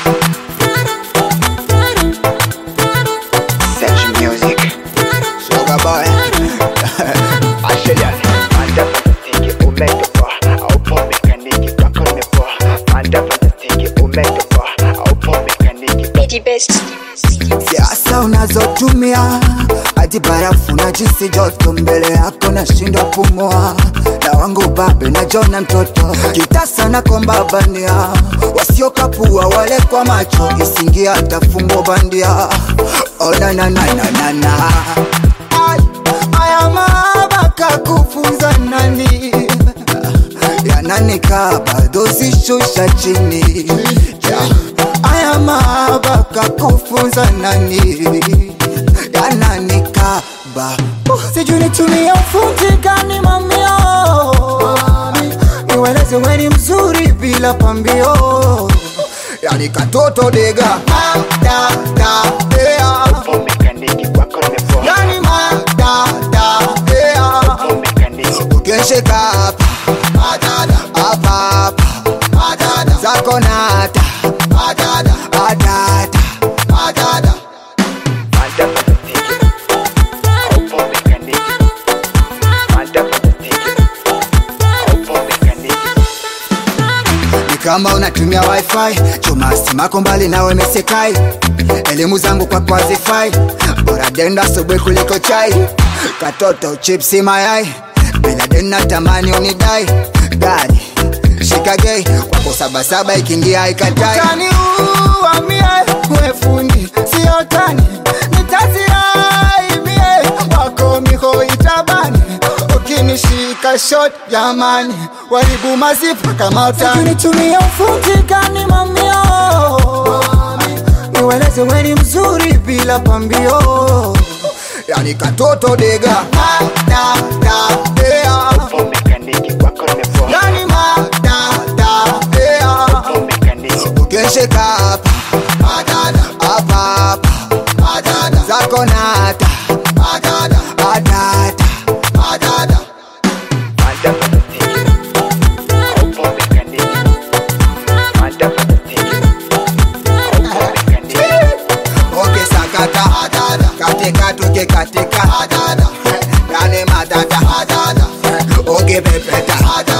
Search music. Sugar boy. Ashelian. Manda fantastic umetoka. Aupo mekaniki kwako nimepoa. Manda fantastic umetoka. Aupo mekaniki Bidi Best. siasa unazotumia hadi barafu na jisi joto mbele yako nashindwa pumua na wangu babe na jona mtoto kitasa na komba bandia wasiokapua wale kwa macho isingia hata fungo bandia onananananana aya mabaka kufunza nani yananika bado zishusha chini yeah. aya mabaka kufunza nani yananikaba sijui nitumie ufundi gani mamio niweleze weni mzuri bila pambio yani katoto dega da, da, yeah. Aupo mekaniki kwako nimepoa. yani ma da, da, yeah. Aupo mekaniki ukishika hapa adada hapa hapa adada zako nata adada adada adada Manda fantastic. Aupo mekaniki. Manda fantastic. Aupo mekaniki. ni kama unatumia wifi chuma simako mbali nawe mesekai elimu zangu kwa kwazifai bora denda asubuhi kuliko chai katoto chipsi mayai bila dena tamani unidai gari shikagei kwako sabasaba ikiingia ikatai utani uamie wefundi siotani nitaziaimie wako miho itabani ukinishika shot jamani waribu mazifu kama utanitumia ufundi gani mamio niweleze weni mzuri bila pambio yani katoto dega da, da, yeah. Aupo mekaniki kwako nimepoa. yani ma da, da, yeah. Aupo mekaniki ukishika hapa adada hapa hapa adada zako nata adada adada adada Manda fantastic. Aupo mekaniki. Manda fantastic. Aupo mekaniki. oke sakata adada katika tuke katika adada yani madada adada oke pepeta adada